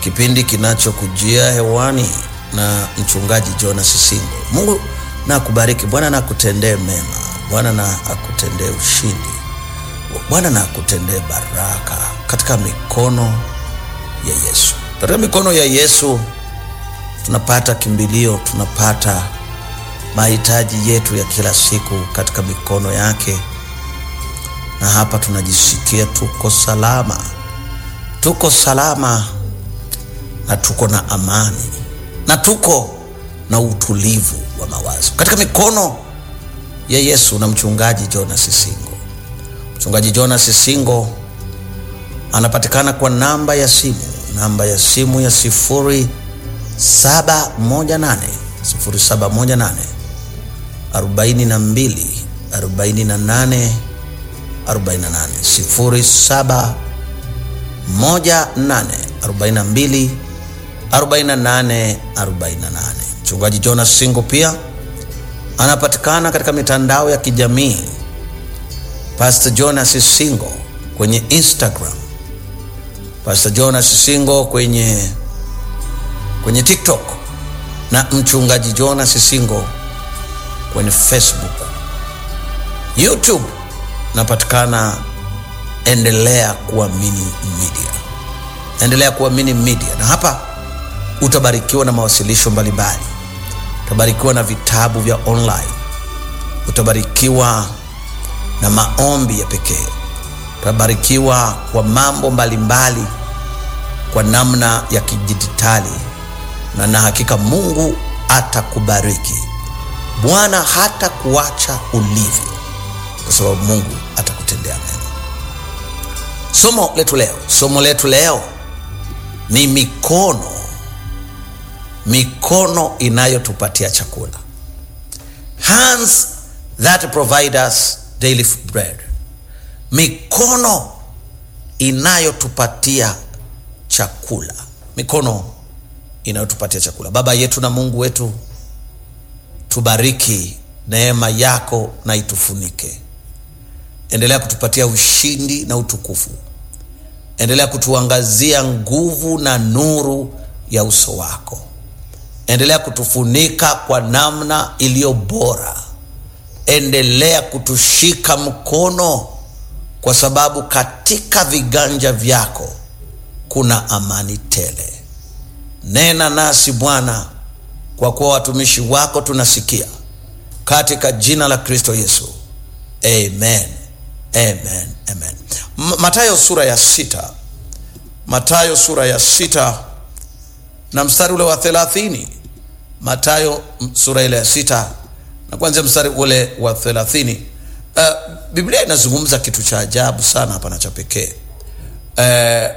kipindi kinachokujia hewani na mchungaji Jonas Singo. Mungu na akubariki, Bwana na akutendee mema, Bwana na akutendee ushindi, Bwana na akutendee baraka katika mikono ya Yesu. Katika mikono ya Yesu tunapata kimbilio, tunapata mahitaji yetu ya kila siku katika mikono yake, na hapa tunajisikia tuko salama, tuko salama na tuko na amani na tuko na utulivu wa mawazo katika mikono ya Yesu na mchungaji Jonas Singo. Mchungaji Jonas Singo anapatikana kwa namba ya simu, namba ya simu ya sifuri saba moja nane sifuri saba moja nane arobaini na mbili arobaini na nane arobaini na nane sifuri saba moja nane arobaini na mbili 48 48. Mchungaji Jonas Singo pia anapatikana katika mitandao ya kijamii Pastor Jonas Singo kwenye Instagram, Pastor Jonas Singo kwenye kwenye TikTok na mchungaji Jonas Singo kwenye Facebook. YouTube napatikana endelea kuamini media, endelea kuamini media, na hapa utabarikiwa na mawasilisho mbalimbali, utabarikiwa na vitabu vya online, utabarikiwa na maombi ya pekee, utabarikiwa kwa mambo mbalimbali mbali, kwa namna ya kidijitali, na na hakika Mungu atakubariki. Bwana hata kuacha ulivyo, kwa sababu Mungu atakutendea mema. Somo letu leo, somo letu leo ni mikono mikono inayotupatia chakula, hands that provide us daily bread, mikono inayotupatia chakula, mikono inayotupatia chakula. Baba yetu na Mungu wetu, tubariki, neema yako na itufunike. Endelea kutupatia ushindi na utukufu, endelea kutuangazia nguvu na nuru ya uso wako endelea kutufunika kwa namna iliyo bora. Endelea kutushika mkono, kwa sababu katika viganja vyako kuna amani tele. Nena nasi Bwana, kwa kuwa watumishi wako tunasikia, katika jina la Kristo Yesu, amen, amen, amen. Mathayo sura ya sita, Mathayo sura ya sita na mstari ule wa thelathini. Mathayo sura ile ya sita na kuanzia mstari ule wa thelathini. Uh, Biblia inazungumza kitu cha ajabu sana hapa na cha pekee. Uh,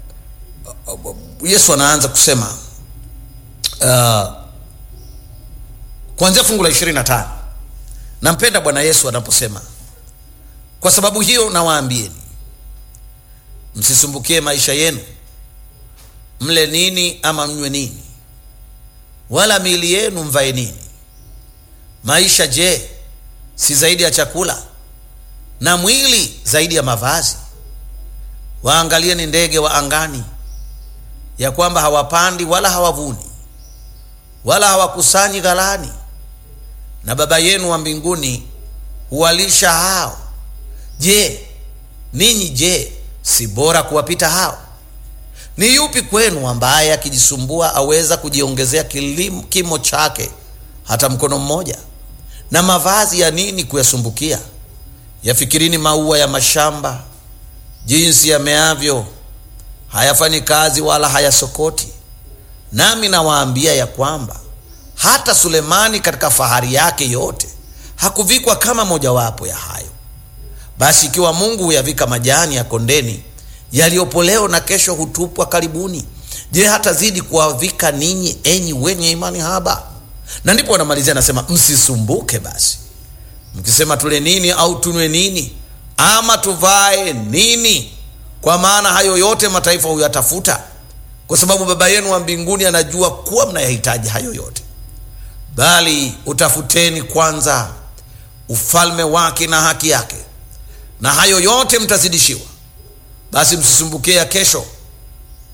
Yesu anaanza kusema uh, kuanzia fungu la ishirini na tano. Nampenda Bwana Yesu anaposema, kwa sababu hiyo nawaambieni, msisumbukie maisha yenu mle nini ama mnywe nini, wala miili yenu mvae nini. Maisha je, si zaidi ya chakula, na mwili zaidi ya mavazi? Waangalieni ndege wa angani, ya kwamba hawapandi wala hawavuni wala hawakusanyi ghalani, na Baba yenu wa mbinguni huwalisha hao. Je, ninyi je, si bora kuwapita hao? Ni yupi kwenu ambaye akijisumbua aweza kujiongezea kimo chake hata mkono mmoja? Na mavazi ya nini kuyasumbukia? Yafikirini maua ya mashamba, jinsi yameavyo, hayafanyi kazi wala hayasokoti. Nami nawaambia ya kwamba hata Sulemani katika fahari yake yote hakuvikwa kama mojawapo ya hayo. Basi ikiwa Mungu huyavika majani ya kondeni yaliyopo leo na kesho hutupwa karibuni, je, hatazidi kuwavika ninyi, enyi wenye imani haba? Na ndipo wanamalizia anasema, msisumbuke basi mkisema, tule nini au tunywe nini, ama tuvae nini? Kwa maana hayo yote mataifa huyatafuta, kwa sababu Baba yenu wa mbinguni anajua kuwa mnayahitaji hayo yote. Bali utafuteni kwanza ufalme wake na haki yake, na hayo yote mtazidishiwa. Basi msisumbukie ya kesho,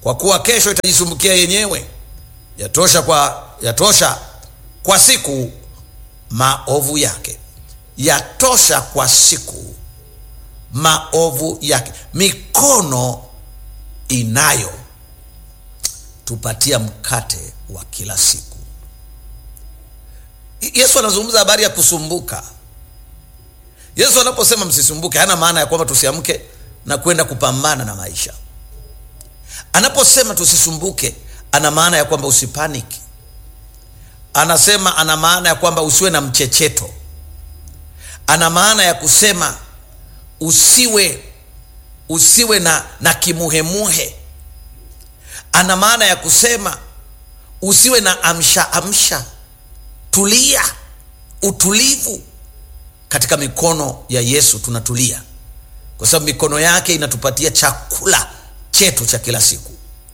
kwa kuwa kesho itajisumbukia yenyewe. Yatosha kwa, yatosha kwa siku maovu yake, yatosha kwa siku maovu yake. Mikono inayo tupatia mkate wa kila siku. Yesu anazungumza habari ya kusumbuka. Yesu anaposema msisumbuke, hana maana ya kwamba tusiamke na kwenda kupambana na maisha. Anaposema tusisumbuke, ana maana ya kwamba usipaniki. Anasema, ana maana ya kwamba usiwe na mchecheto. Ana maana ya kusema usiwe usiwe na, na kimuhemuhe. Ana maana ya kusema usiwe na amsha amsha. Tulia, utulivu. Katika mikono ya Yesu tunatulia, kwa sababu mikono yake inatupatia chakula chetu cha kila siku.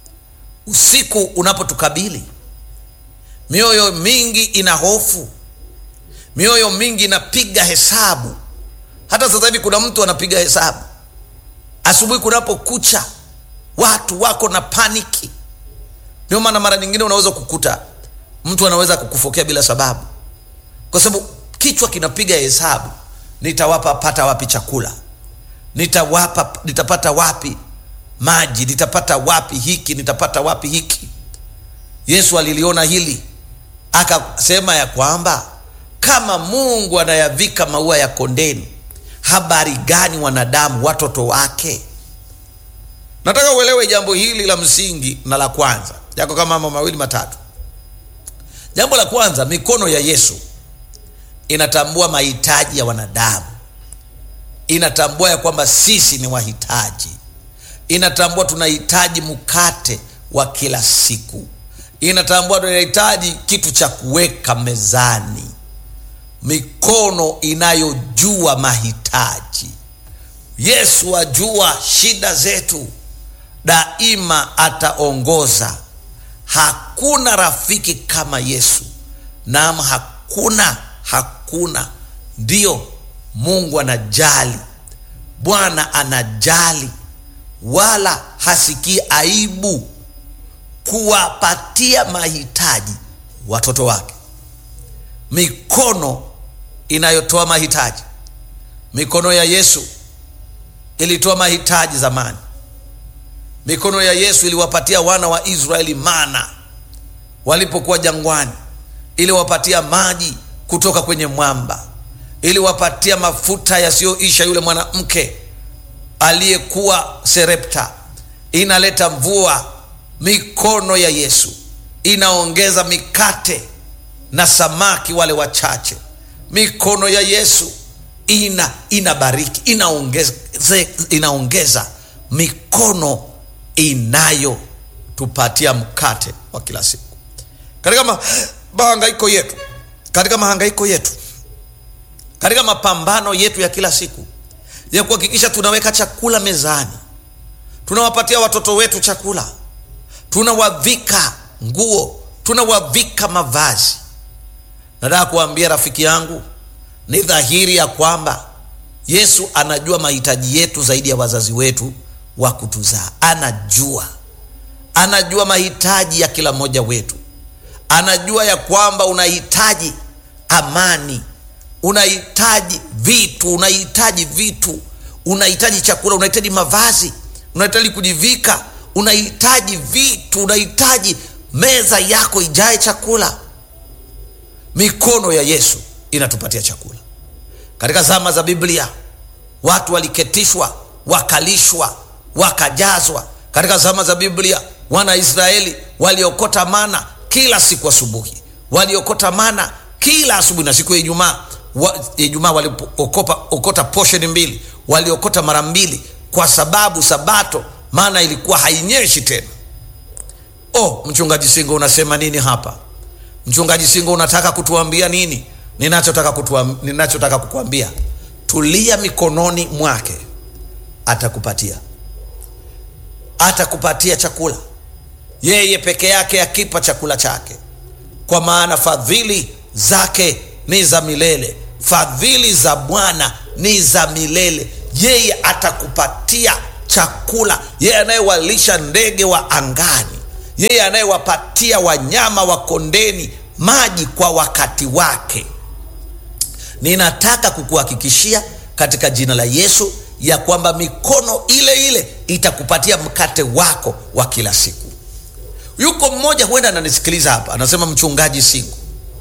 Usiku unapotukabili, mioyo mingi ina hofu, mioyo mingi inapiga hesabu. Hata sasa hivi kuna mtu anapiga hesabu. Asubuhi kunapokucha, watu wako na paniki. Ndio maana mara nyingine unaweza kukuta mtu anaweza kukufokea bila sababu, kwa sababu kichwa kinapiga hesabu, nitawapa pata wapi chakula, nitawapa nitapata wapi maji, nitapata wapi hiki, nitapata wapi hiki. Yesu aliliona hili akasema ya kwamba kama Mungu anayavika maua ya kondeni, habari gani wanadamu watoto wake? Nataka uelewe jambo hili la msingi na la kwanza, yako kama mambo mawili matatu. Jambo la kwanza, mikono ya Yesu inatambua mahitaji ya wanadamu, inatambua ya kwamba sisi ni wahitaji, inatambua tunahitaji mkate wa kila siku, inatambua tunahitaji kitu cha kuweka mezani. Mikono inayojua mahitaji. Yesu ajua shida zetu, daima ataongoza. Hakuna rafiki kama Yesu. Naam, hakuna, hakuna. Ndiyo, Mungu anajali, Bwana anajali, wala hasikii aibu kuwapatia mahitaji watoto wake. Mikono inayotoa mahitaji. Mikono ya Yesu ilitoa mahitaji zamani. Mikono ya Yesu iliwapatia wana wa Israeli mana walipokuwa jangwani, iliwapatia maji kutoka kwenye mwamba, iliwapatia mafuta yasiyoisha yule mwanamke aliyekuwa Serepta, inaleta mvua. Mikono ya Yesu inaongeza mikate na samaki wale wachache. Mikono ya Yesu ina inabariki, inaongeza, inaongeza mikono inayotupatia mkate wa kila siku katika mahangaiko yetu, katika mahangaiko yetu, katika mapambano yetu ya kila siku ya kuhakikisha tunaweka chakula mezani, tunawapatia watoto wetu chakula, tunawavika nguo, tunawavika mavazi. Nataka kuambia rafiki yangu, ni dhahiri ya kwamba Yesu anajua mahitaji yetu zaidi ya wazazi wetu wa kutuzaa. Anajua, anajua mahitaji ya kila mmoja wetu. Anajua ya kwamba unahitaji amani, unahitaji vitu, unahitaji vitu, unahitaji chakula, unahitaji mavazi, unahitaji kujivika, unahitaji vitu, unahitaji meza yako ijae chakula. Mikono ya Yesu inatupatia chakula. Katika zama za Biblia watu waliketishwa, wakalishwa, wakajazwa. Katika zama za Biblia wana Israeli waliokota mana kila siku asubuhi, waliokota mana kila asubuhi, na siku ya Ijumaa wa, Ijumaa waliokota posheni mbili, waliokota mara mbili, kwa sababu Sabato maana ilikuwa hainyeshi tena. Oh, mchungaji Singo unasema nini hapa? Mchungaji Singo unataka kutuambia nini? Ninachotaka kutuam, ninachotaka kukuambia tulia mikononi mwake, atakupatia atakupatia chakula. Yeye peke yake akipa chakula chake, kwa maana fadhili zake ni za milele, fadhili za Bwana ni za milele. Yeye atakupatia chakula, yeye anayewalisha ndege wa angani, yeye anayewapatia wanyama wa kondeni maji kwa wakati wake. Ninataka kukuhakikishia katika jina la Yesu ya kwamba mikono ile ile itakupatia mkate wako wa kila siku. Yuko mmoja huenda ananisikiliza hapa, anasema mchungaji Singo,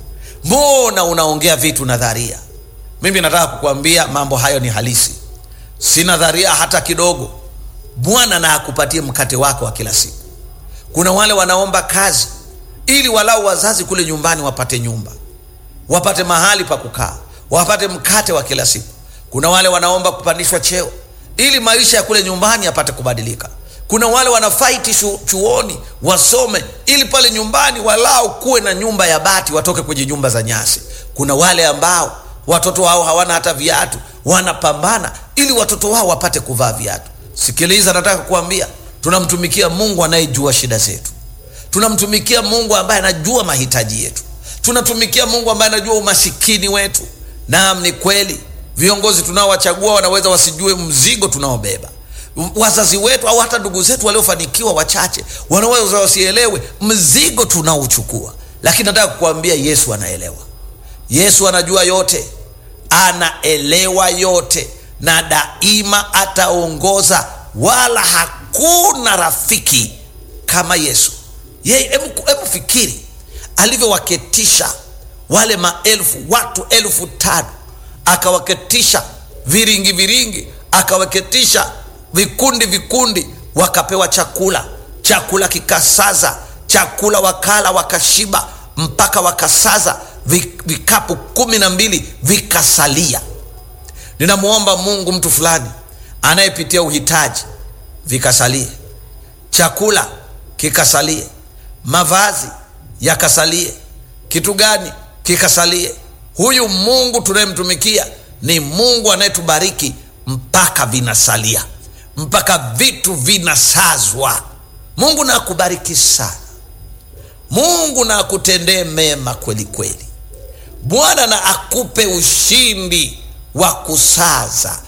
mbona unaongea vitu nadharia? Mimi nataka kukuambia mambo hayo ni halisi, si nadharia hata kidogo. Bwana na akupatie mkate wako wa kila siku. Kuna wale wanaomba kazi ili walau wazazi kule nyumbani wapate nyumba, wapate mahali pa kukaa, wapate mkate wa kila siku. Kuna wale wanaomba kupandishwa cheo ili maisha ya kule nyumbani yapate kubadilika. Kuna wale wanafaiti shu, chuoni wasome ili pale nyumbani walau kuwe na nyumba ya bati, watoke kwenye nyumba za nyasi. Kuna wale ambao watoto wao hawana hata viatu, wanapambana ili watoto wao wapate kuvaa viatu. Sikiliza, nataka kukuambia tunamtumikia Mungu anayejua shida zetu, tunamtumikia Mungu ambaye anajua mahitaji yetu, tunatumikia Mungu ambaye anajua umasikini wetu. Naam, ni kweli viongozi tunaowachagua wanaweza wasijue mzigo tunaobeba. Wazazi wetu au hata ndugu zetu waliofanikiwa wachache wanaweza wasielewe mzigo tunaochukua, lakini nataka kukuambia Yesu anaelewa. Yesu anajua yote, anaelewa yote, na daima ataongoza, wala hakuna rafiki kama Yesu. Yeye, hebu fikiri alivyowaketisha wale maelfu, watu elfu tano akawaketisha viringi viringi, akawaketisha vikundi vikundi, wakapewa chakula, chakula kikasaza, chakula wakala wakashiba, mpaka wakasaza vikapu kumi na mbili vikasalia. Ninamwomba Mungu mtu fulani anayepitia uhitaji, vikasalie, chakula kikasalie, mavazi yakasalie, kitu gani kikasalie? Huyu Mungu tunayemtumikia ni Mungu anayetubariki mpaka vinasalia, mpaka vitu vinasazwa. Mungu na akubariki sana. Mungu na akutendee mema kweli kweli. Bwana na akupe ushindi wa kusaza,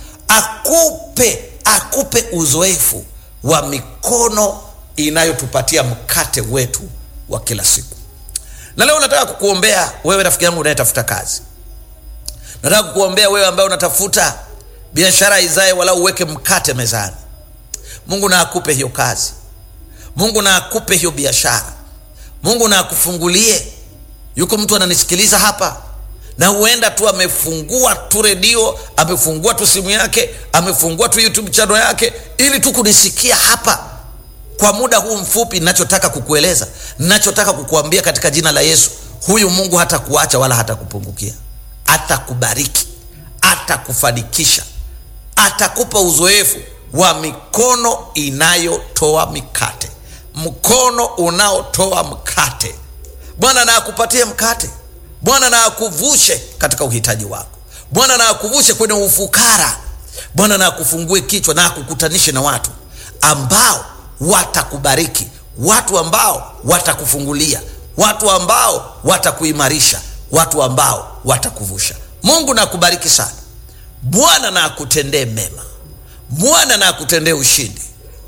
akupe akupe uzoefu wa mikono inayotupatia mkate wetu wa kila siku. Na leo nataka kukuombea wewe rafiki yangu unayetafuta kazi. Nataka kukuombea wewe ambaye unatafuta biashara izae wala uweke mkate mezani. Mungu na akupe hiyo kazi. Mungu na akupe hiyo biashara. Mungu na akufungulie. Yuko mtu ananisikiliza hapa na huenda tu amefungua tu redio, amefungua tu simu yake, amefungua tu YouTube channel yake ili tu kunisikia hapa kwa muda huu mfupi. Ninachotaka kukueleza, ninachotaka kukuambia katika jina la Yesu, huyu Mungu hatakuacha wala hatakupungukia, atakubariki, atakufanikisha, atakupa uzoefu wa mikono inayotoa mikate, mkono unaotoa mkate. Bwana na akupatie mkate. Bwana na akuvushe katika uhitaji wako. Bwana na akuvushe kwenye ufukara. Bwana na akufungue kichwa na akukutanishe na watu ambao watakubariki, watu ambao watakufungulia, watu ambao watakuimarisha, watu ambao watakuvusha. Mungu na akubariki sana. Bwana na akutendee mema. Bwana na akutendee ushindi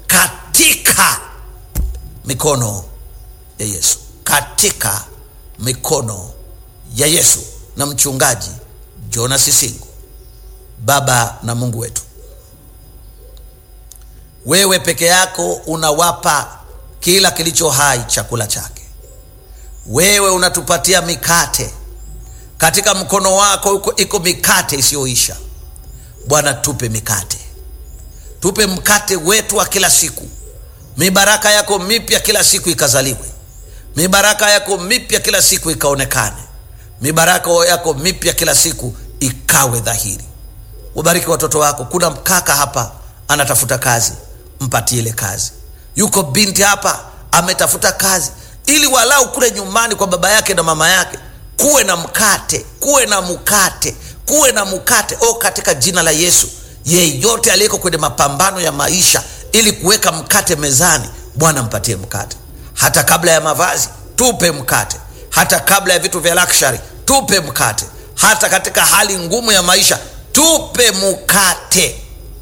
katika mikono ya Yesu, katika mikono ya Yesu na mchungaji Jonas Singo. Baba na Mungu wetu, wewe peke yako unawapa kila kilicho hai chakula chake. Wewe unatupatia mikate, katika mkono wako iko mikate isiyoisha. Bwana, tupe mikate, tupe mkate wetu wa kila siku. Mibaraka yako mipya kila siku ikazaliwe, mibaraka yako mipya kila siku ikaonekane mibaraka yako mipya kila siku ikawe dhahiri. Wabariki watoto wako. Kuna kaka hapa anatafuta kazi, mpatie ile kazi. Yuko binti hapa ametafuta kazi, ili walau kule nyumbani kwa baba yake na mama yake kuwe na mkate, kuwe na mkate, kuwe na mkate. O, katika jina la Yesu, yeyote aliyeko kwenye mapambano ya maisha ili kuweka mkate mezani, Bwana mpatie mkate. Hata kabla ya mavazi, tupe mkate hata kabla ya vitu vya luxury tupe mkate. Hata katika hali ngumu ya maisha tupe mkate.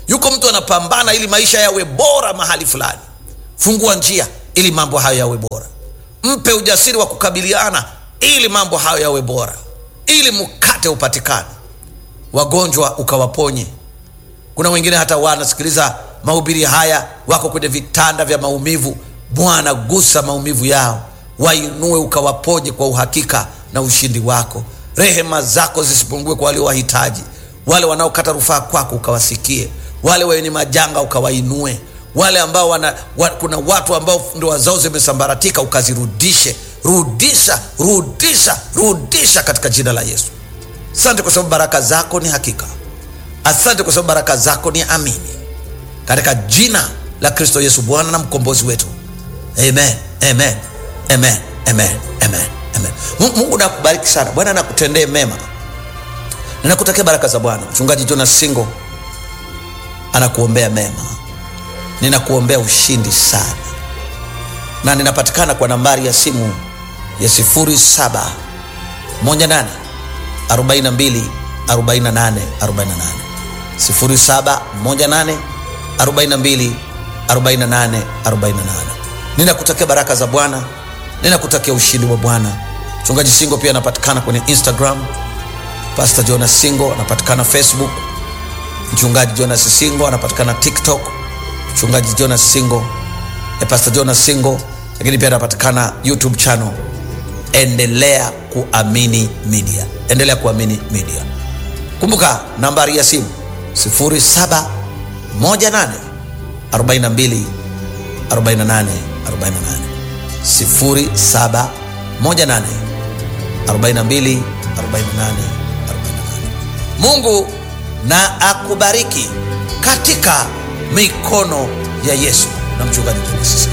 yuko mtu anapambana ili maisha yawe bora mahali fulani fungua njia ili mambo hayo yawe bora mpe ujasiri wa kukabiliana ili mambo hayo yawe bora ili mkate upatikane wagonjwa ukawaponye kuna wengine hata wanasikiliza mahubiri haya wako kwenye vitanda vya maumivu bwana gusa maumivu yao wainue ukawaponye kwa uhakika na ushindi wako rehema zako zisipungue kwa wale wahitaji wale wanaokata rufaa kwako ukawasikie wale wenye majanga ukawainue wale ambao wana, wa, kuna watu ambao ndoa zao zimesambaratika ukazirudishe rudisha rudisha rudisha katika jina la yesu asante kwa sababu baraka zako ni hakika asante kwa sababu baraka zako ni amini katika jina la kristo yesu bwana na mkombozi wetu amen amen amen amen amen amen mungu, mungu nakubariki sana bwana nakutendee mema ninakutakia baraka za bwana mchungaji jonas singo anakuombea mema ninakuombea ushindi sana na ninapatikana kwa nambari ya simu ya 07 18 42 48 48 07 18 42 48 48 ninakutakia baraka za bwana ninakutakia ushindi wa bwana mchungaji singo pia anapatikana kwenye instagram pastor jonas singo anapatikana facebook mchungaji jonas singo anapatikana tiktok mchungaji jonas singo eh, pastor jonas singo lakini pia anapatikana youtube channel endelea kuamini media endelea kuamini media kumbuka nambari ya simu 0718 42 48 48 0718 42 48 48 mungu na akubariki katika mikono ya yesu na mchungaji Jonas.